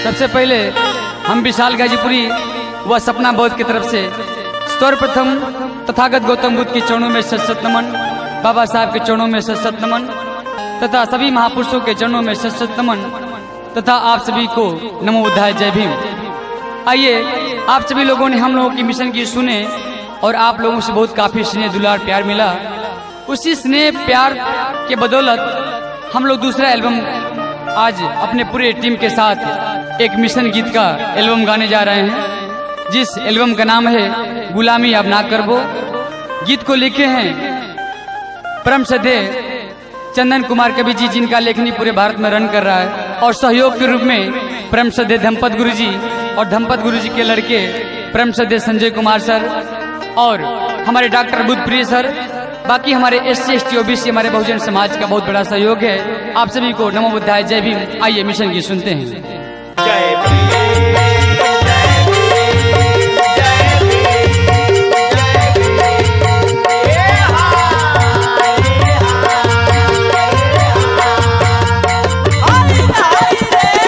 सबसे पहले हम विशाल गाजीपुरी व सपना बौद्ध की तरफ से सर्वप्रथम तथागत गौतम बुद्ध के चरणों में सत सत नमन बाबा साहब के चरणों में सत सत नमन तथा सभी महापुरुषों के चरणों में सत सत नमन तथा आप सभी को नमो बुद्धाय जय भीम आइए आप सभी लोगों ने हम लोगों की मिशन की सुने और आप लोगों से बहुत काफी स्नेह दुलार प्यार मिला उसी स्नेह प्यार के बदौलत हम लोग दूसरा एल्बम आज अपने पूरे टीम के साथ एक मिशन गीत का एल्बम गाने जा रहे हैं जिस एल्बम का नाम है गुलामी अब ना करबो गीत को लिखे हैं परम सदे चंदन कुमार कवि जी जिनका लेखनी पूरे भारत में रन कर रहा है और सहयोग के रूप में परम सदे धमपत गुरु जी और धमपत गुरु जी के लड़के परम सदे संजय कुमार सर और हमारे डॉक्टर बुद्धप्रिय सर बाकी हमारे S C S T OBC हमारे बहुजन समाज का बहुत बड़ा सहयोग है आप सभी को नमो बुद्धाय जय भीम आइए मिशन की सुनते हैं जय भीम जय भीम जय भीम ए हाय हाय हाय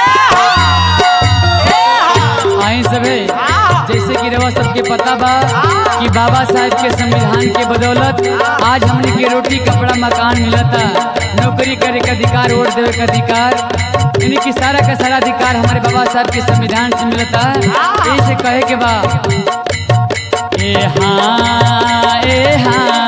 रे आए सभी जैसे कि रवा सबके पता बा कि बाबा साहब के संविधान के बदौलत आज हमने के रोटी कपड़ा मकान मिलता नौकरी करे का अधिकार वोट देवे का अधिकार यानी कि सारा का सारा अधिकार हमारे बाबा साहब के संविधान से मिलता है ऐसे कहे के बा ए हाँ ए हाँ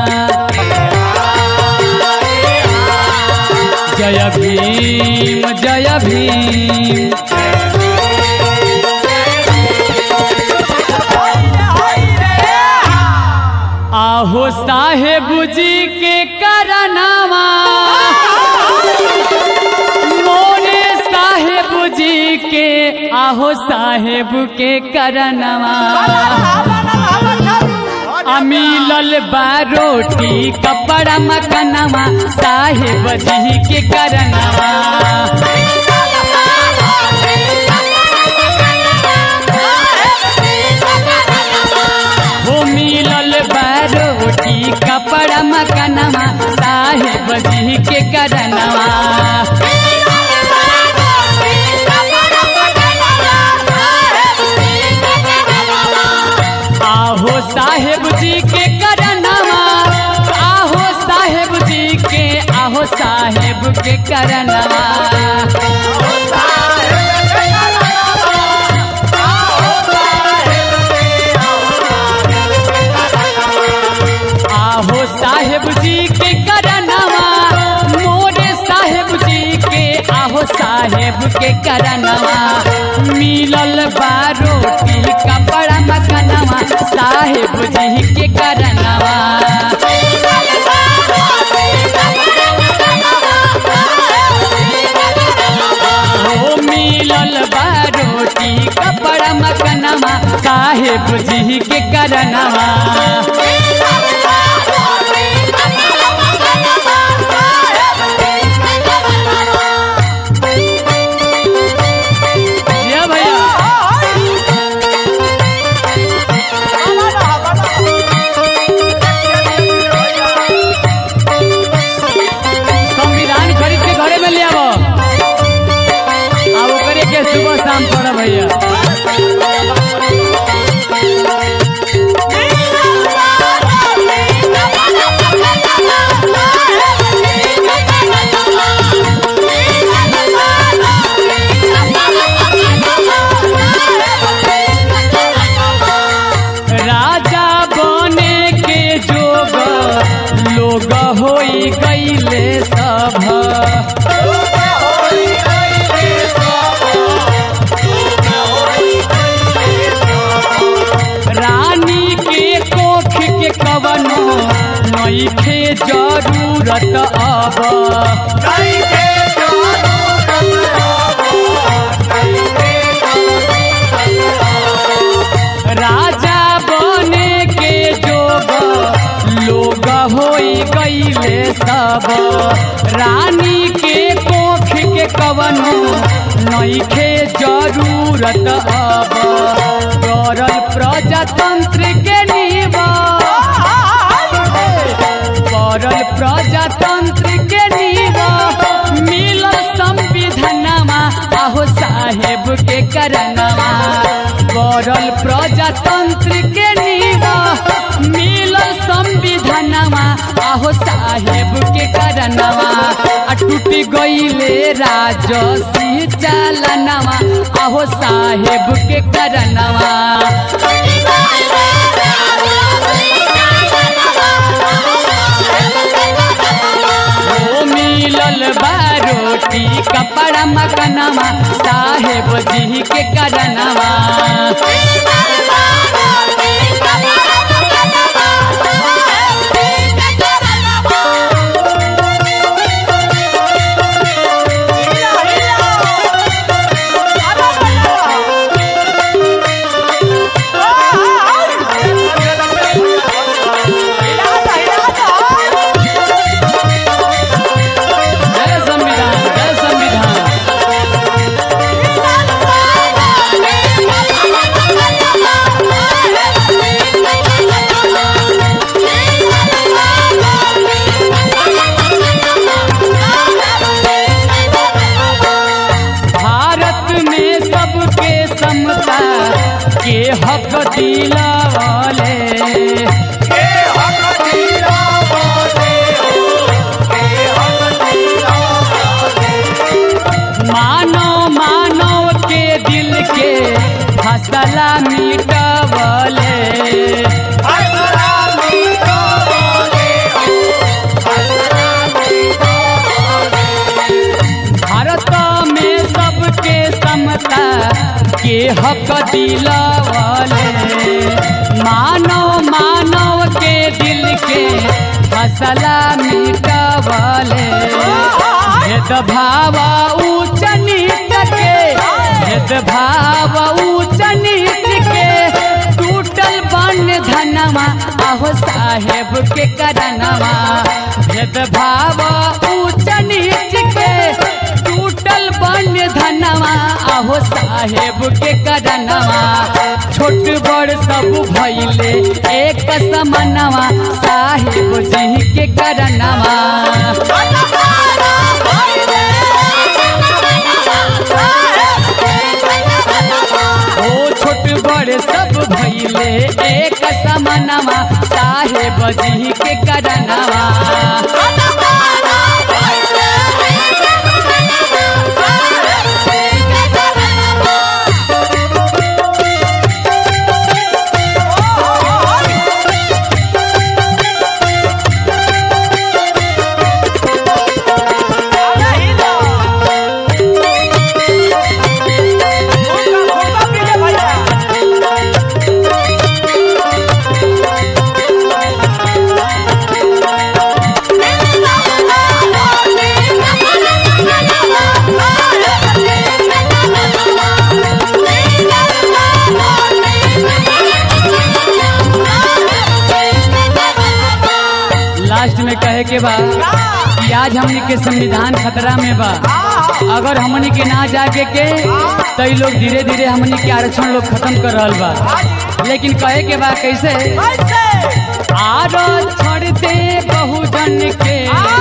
जय भीम जय भीम आहो साहेब जी के करनामा मोरे साहेब जी के आहो साहेब के करनामा अमीलल बारोटी कपड़ा मकनवा साहेब जी के करनामा हो मिलल बारोटी कपड़ा मकनवा साहेब जी के करनवा आहो साहेब जी के करनवा आहो साहेब जी के आहो साहेब के करनवा आहो साहेब जी के करनवा मोरे साहेब जी के आहो साहेब के करनवा मिलल बारोटी कपड़ा मकनवा साहेब जी के करनवा हो मिलल बारोटी कपड़ा मकनवा साहेब जी के करनवा या भैया संविधान खरीद के घरे में ले आवो आ ओकरे के सुबह शाम पढ़ भैया राजा बने के जोग लोग होई गईले सब रानी के कोख के कवनो नईखे जरूरत अब राजा बने के जोग लोग होई गईले सब रानी के कोख के कवनो नईखे जरूरत अब करल प्रजातंत्र के नीवा करल प्रजातंत्र के नीवा मिलल संविधानमा आहो साहेब के के करनवा गौरल प्रजातंत्र के नीवा मिलल संविधानवा आहो साहेब के करनवा आ टूट गईले राजसी चालनवा आहो साहेब के करनवा ओ मिलल बारोटी कपड़ा मकनवा साहेब जी के करनवा जय संविधान जय संविधान भारत में सबके समता के हक दिलावले मानव मानव के दिल के फसला मिटवले भारत में सबके समता के हक दिलावले मानव मानव के दिल के फसला मिटवले भेदभाव ऊंच नीच के भेदभाव ऊंच नीच के टूटल बन धनवा आहो साहेब के करनवा भेदभाव ऊंच नीच के टूटल बन धनवा आहो साहेब के करनवा छोट बड़ सब भइले एक समनवा साहेब जी के करनवा ओ छोट बड़ सब भइले एक समनवा साहेब जी के करनवा लास्ट में कहे के बा कि आज हमनी के संविधान खतरा में बा अगर हमनी के ना जागे के तो इ लोग धीरे धीरे हमनी के आरक्षण लोग खत्म कर रहल बा लेकिन कहे के बा कैसे आरक्षण दे बहुजन के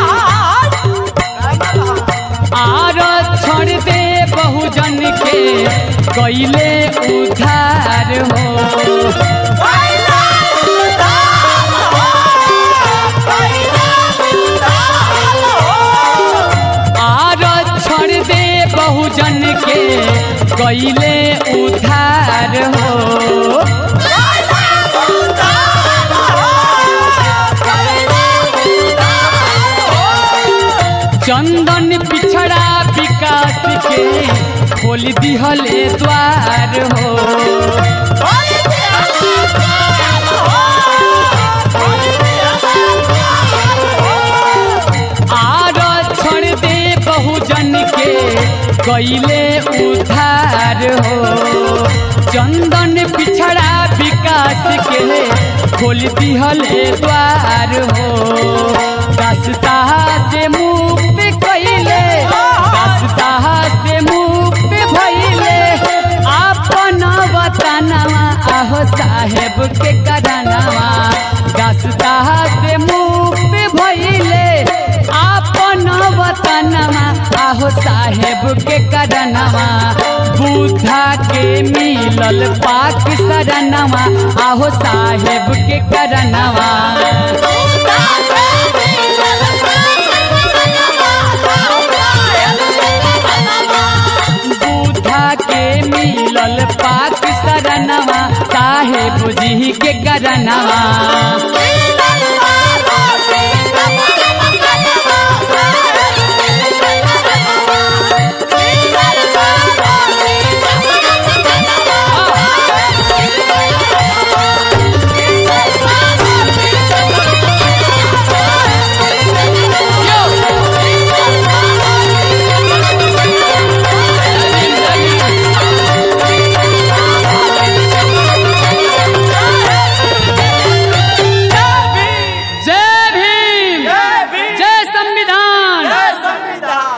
आरक्षण दे बहुजन के कैले उधार हो आरक्षण दे बहुजन के कैले उधार हो चंदन पिछड़ा विकास के खोल दिहले द्वार हो आरक्षण दे बहुजन के कैले उधार हो चंदन पिछड़ा विकास के खोल दिहले द्वार हो दसता से मुक्त कैले दसता से मुक्त भैले अपन वतनवा आहो साहेब के करनवा दसता से मुक्त भैले अपन वतनवा आहो साहेब के करनवा बुद्धा मिलल पाक सरनवा आहो साहेब के करनवा बूढ़ा के मिलल पाक सरनवा साहेब जी के करनवा